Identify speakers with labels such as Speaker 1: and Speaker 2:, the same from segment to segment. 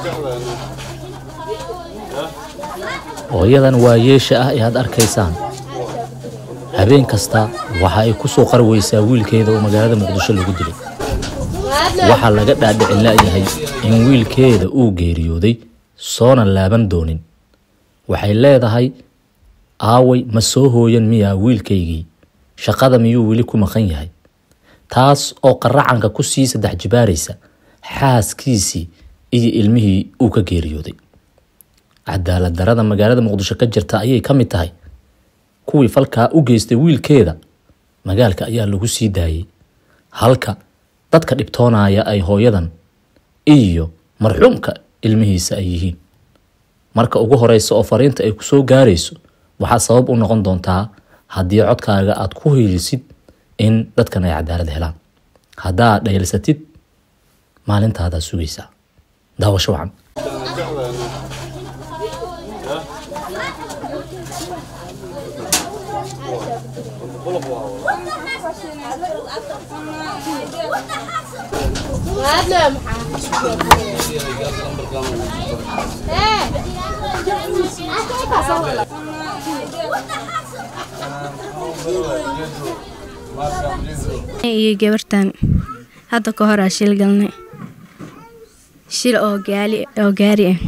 Speaker 1: hooyadan waayeesha ah ee aad arkaysaan habeen kasta waxa ay ku soo qarweysaa wiilkeeda oo magaalada muqdisho lagu dilay waxaa laga dhaadhicin la'yahay in wiilkeeda uu geeriyooday soona laaban doonin waxay leedahay aaway ma soo hooyan miyaa wiilkaygii shaqada miyuu weli ku maqan yahay taas oo qaracanka ku sii saddex jibaaraysa xaaskiisii iyo ilmihii uu ka geeriyooday cadaalad darada magaalada muqdisho ka jirta ayay ka mid tahay kuwii falkaa u geystay wiilkeeda magaalka ayaa lagu sii daayey halka dadka dhibtoonaya ay hooyadan iyo marxuumka ilmihiisa ay yihiin marka ugu horeysa oo fariinta ay kusoo gaarayso waxaa sabab u noqon doontaa haddii codkaaga aad ku hiilisid in dadkan ay cadaalad helaan haddaad dhaylsatid maalintaadaa sugaysaa daawasho wacan
Speaker 2: iyo gabartan hadda ka horaa shil galnay shil oo gaali oo gaari ah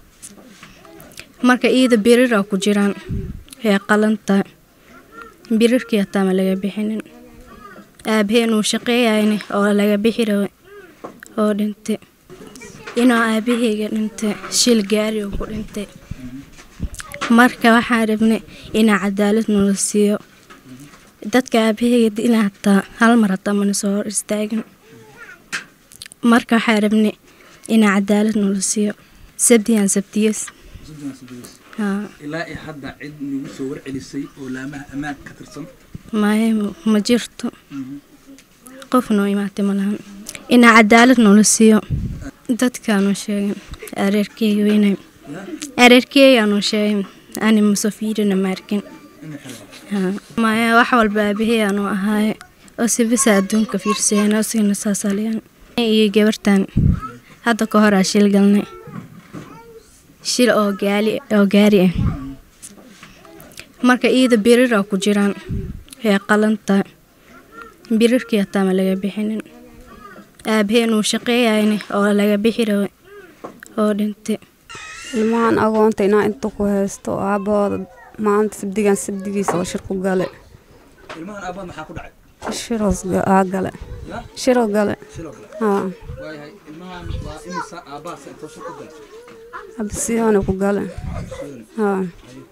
Speaker 2: marka iida biriraa ku jiraan ee qalanta birirkii hataa ma laga bixinin aabaheen uu shaqeeyayna oo laga bixi rabe oo dhintay inuu aabaheyga dhintay shil gaari oo ku dhintay marka waxaan rabnay inaa cadaalad nala siiyo dadka aabaheyga dila hataa hal mar hataa mana soo hor istaagin marka waxaa rabnay inaa cadaalad nala siiyo sabdiyaan sabdiyas haa
Speaker 3: ilaa i hadda cid nagu soo warcelisay oo laamaha ammaanka ka tirsan
Speaker 2: maya ma jirto qof noo imaatay ma lahan inaa cadaalad noola siiyo dadkaanu sheegin areerkeyga weynay areerkeygaanu sheegin ani masofiirina maarkin haa maya wax walba aabahey aanu ahaaye oo sibisa adduunka fiirsayeen oo signa saasaliyaan iyo gabartan hadda ka horaa shil galnay shil oo gaali oo gaari ah marka iida biriraa ku jiraan ee qalanta birirkii hataa ma laga bixinin aabaheen uu shaqeeyayna oo laga bixi rabe oo dhintay
Speaker 4: ilmahan agoonta inaa inta ku haysto aabahooda maanta sabdigan sabdigiisa oo shir ku gale
Speaker 3: ilmahan aabbaad maxaa ku dhacay
Speaker 4: shiroos aa gale
Speaker 3: ya
Speaker 4: shiro gale
Speaker 3: shiloo kale
Speaker 4: haa
Speaker 3: waayahay ilmahan waa imisa aabbahaas intoo shir ku galay
Speaker 4: absiyoona ku gale haa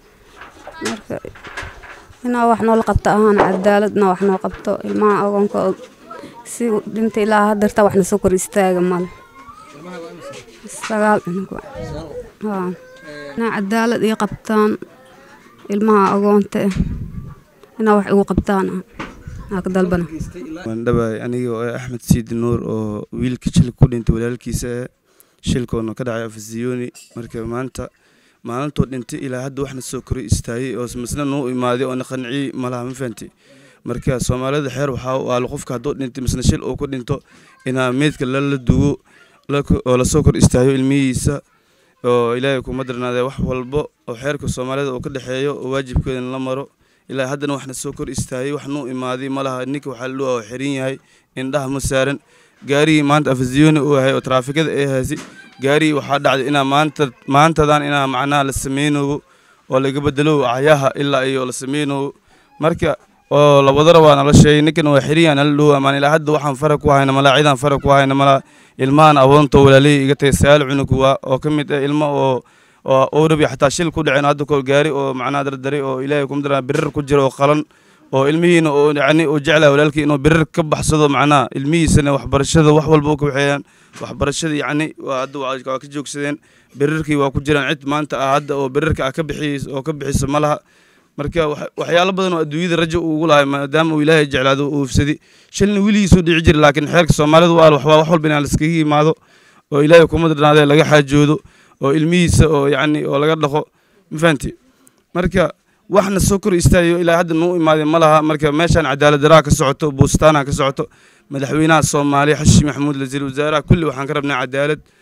Speaker 4: marka inaa wax noola qabto ahaan cadaaladna wax noo qabto ilmaha agoonka oo si dhintay ilaa hadeerta waxna soo kor istaaga male
Speaker 3: ilmaha waa imisa
Speaker 4: sagaal cunug wa. haa inaa cadaalad ii qabtaan ilmaha agoonta ah inaa wax igu qabtaan aa ka dalbana
Speaker 3: geystay ilaa
Speaker 5: waan dhabaay aniga oo ah axmed siidi nuur oo wiilka shilka ku dhintay walaalkiisa ah shilkoona ka dhacay afasiyoni marka maanta maalintoo dhintay ilaa hadda waxna soo koray istaayey oo masna noo imaaday oona qanciyey malaha ma fahantay marka soomaalida xeer waxaa waalo qofka hadduu dhintay masna shil uu ku dhinto inaa meydka lala dugo la- oo lasoo kor istaayo ilmihiisa oo ilaahay kuma darnaadee wax walbo oo xeerka soomaalida uu ka dhexeeyo oo waajibkeedana la maro ilaa haddana waxna soo kor istaayey wax nuu imaaday malaha ninka waxaa ladhuwa oo xiran yahay indhaha ma saaran gaarigii maanta afasiyoni uu yahay oo taraafikada ay haysay gaarigii waxaa dhacday inaa maanta maantadan inaa macnaha la sameynayo oo laga bedelo acyaha ilaa iyo la sameynayo marka oo labadara waa nala sheegay ninkan waa xiriyan nala dhow amaan ilaa hadda waxaan fara ku hayna malaa cidaan fara ku hayna malaa ilmahan awoonto walaalihii iga tagay sagaal cunug waa oo ka mid ah ilmo oo oo owrabi xataa shil ku dhaceen hadda koo gaari oo macnaha dardaray oo ilaahay kuma daraa birir ku jira oo qalan oo ilmihiina oo yacni uu jeclaa walaalkii inuu birir ka baxsado macnaha ilmihiisana waxbarashada wax walba u ka waxeeyaan waxbarashada yacni waa hadda waa waa ka joogsadeen birirkii waa ku jiraan cid maanta ah hadda oo birirka ah ka bixiyey oo ka bixisa ma laha marka wax- waxyaalo badan oo adduunyada rajo uu ugu lahay maadaama uu ilaahay jeclaado uu ufsaday shilna weligiisuu dhici jira laakiin xeerka soomaalida waa waxbaa wax walba inaan laskaga yimaado oo ilaahay kuma darnaadee laga xaajoodo oo ilmihiisa oo yacni oo laga dhaqo ma fahanti marka waxna soo kor istaayo ilaa hadda nuu imaaday ma laha marka meeshaan cadaalad daraa ka socoto buustaana ka socoto madaxweynaha soomaaliya xashi maxamuud wasiir wasaaraha kulli waxaan ka rabnaa cadaalad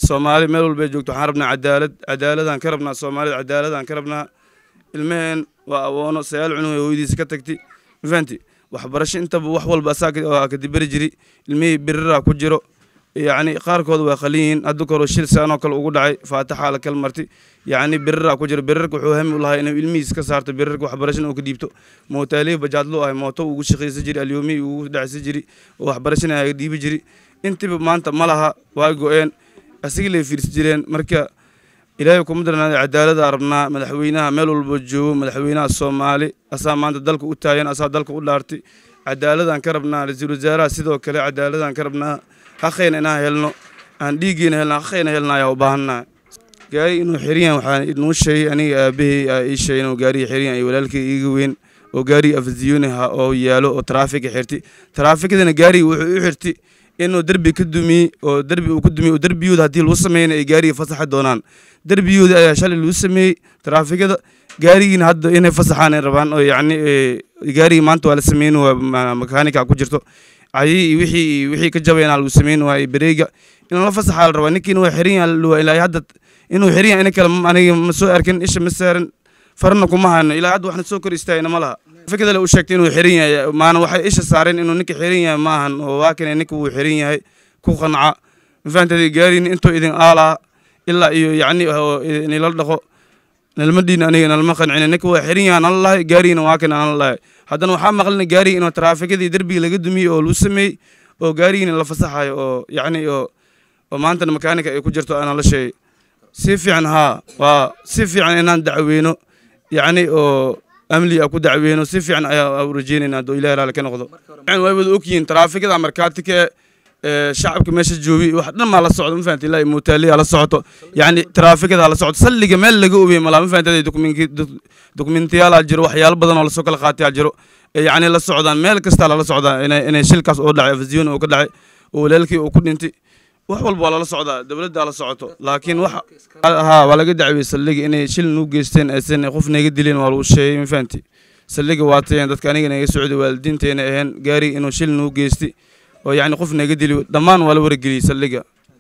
Speaker 5: soomaali meel walbay joogto waxaan rabnaa cadaalad cadaaladaan ka rabnaa soomaalida cadaaladaan ka rabnaa ilmaheen waa awoono sagaal cunug ee hooyadiisa ka tagtay ma fahanti waxbarasho intaba wax walba asaa kadiberi jiri ilmihii biriraa ku jiro yacni qaarkood waa qalin yihiin hadda kaloo shil saanoo kale ugu dhacay faataxaa la kal marti yacni biriraa ku jiro birirka wuxuu hami u lahaa inuu ilmihiis ka saarto birirka waxbarashana uu ka dhiibto mootaalihi bajaadlu ahay mooto ugu shaqaysan jiri alyoomihii ugu dhacsan jiri oo waxbarashana aga dhiibi jiri intiba maanta ma laha waa go-een asigii lay fiirsi jireen marka ilaahay kuma darnaada cadaalada rabnaa madaxweynaha meel walba joogo madaxweynaha soomaali asaa maanta dalka u taagan asaa dalka u dhaartay cadaaladaan ka rabnaa ra-iisul wasaaraha sidoo kale cadaaladaan ka rabnaa haqayna inaan helno aan dhiiggeena helno haqayna helna ayaa u baahannaha gaari inuu xiriyan waxaan inuu sheegay aniga aabahey aa ii sheegay inuu gaariga xiriyan ay walaalkay iiga weyn oo gaariga afasiyoonaha oo yaalo oo taraafiga xirti taraafikadana gaariga wuxuu u xirti inuu derbi ka dumiyey oo derbi uu ku dumiyey oo derbiyooda haddii lagu sameeyna ay gaariga fasaxa doonaan derbiyooda ayaa shalay lagu sameeyey taraafikada gaarigiina hadda inay fasaxaan ay rabaan oo yacni gaarigii maanta waa la sameyn waa makaanika ku jirto ayii wixii wixii ka jabayna lagu sameyn waayey bareega in la fasaxaa la rabaa ninkiina waa xiran yahay ilaa hadda inuu xiran yahay in kale aniga ma soo arkin isha ma saaran farna kuma hayno ilaa hadda waxna soo kor istaagna ma laha fikada u sheegtay inuu xiran yahay maana waxay isha saareen inuu ninka xiran yahay maahan oo waa kane ninka wuu xiran yahay ku qanca mafahanteeda gaariin intuu idin aalaa ilaa iyo yacni inila dhaqo nalmadhiina aniga nalma qancina ninka waa xiran yahay nala lahay gaariina waa kane nala lahay haddana waxaa maqlina gaariga inuu taraafikadii derbiga laga dumiyey oo lagu sameeyey oo gaarigiina la fasaxayo oo yacni oo oo maantana makaanika ay ku jirto ana la sheegay si fiican haa waa si fiican inaan dacweyno yacni oo amli a ku dacweyno si fiican ayaa u rajeynayna hadduu ilahi raali ka noqdo way wada ogyihiin taraafikada markaatika shacabka meesha joogi wax dhan maa la socdo ma fahanti ilaahi mootaaliya la socoto yacni taraafikada la socoto salliga meel laga obiyey malaa ma fahanti dokumentiyaala jiro waxyaalo badan oo lasoo kala qaataya jiro yacni la socdaan meel kastaa lala socdaa inay shilkaas oo dhacay afasiyoon oo ka dhacay oo walaalkii uu ku dhintay wax walba waa lala socdaa dowladdaa la socoto laakiin wax haa waa laga dacwiyey saldhiga inay shil nuu geysteen aysan qof naga dileen waa lagu sheegay ma fahanti saldhiga waatayeen dadka aniga naga socday waalidiinteena aheen gaari inuu shil nuu geystay oo yacni qof naga dili dhammaan waa la wargeliyey saldhiga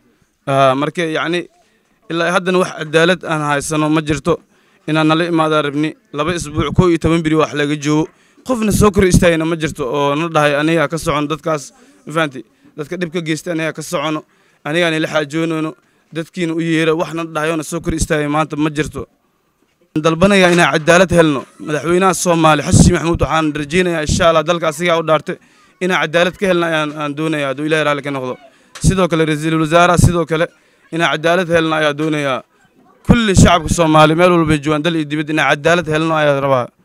Speaker 5: marka yacni ilaa haddana wax cadaalad aan haysano ma jirto inaan nala imaadaa rabni laba isbuuc koo iyo toban biri wax laga joogo qofna soo kor istaagina ma jirto oo na dhahay aniga ka socon dadkaas ma fahanti dadka dhibka geysta aniga ka socono anigaan ila xaajoonayno dadkiina u yeera waxna dhahayona soo kor istaagay maanta ma jirto dalbanaya inaan cadaalad helno madaxweynaha soomaali xasan sheekh maxamuud waxaan rajeynayaa insha allah dalka asigaa u dhaartay inaan cadaalad ka helna ayaan aan doonaya hadduu ilahi raalli ka noqdo sidoo kale ra-iisul wasaaraha sidoo kale inaan cadaalad helna ayaa doonayaa kulli shacabka soomaali meel walbay joogaan dal iyo dibad inaan cadaalad helno ayaa rabaa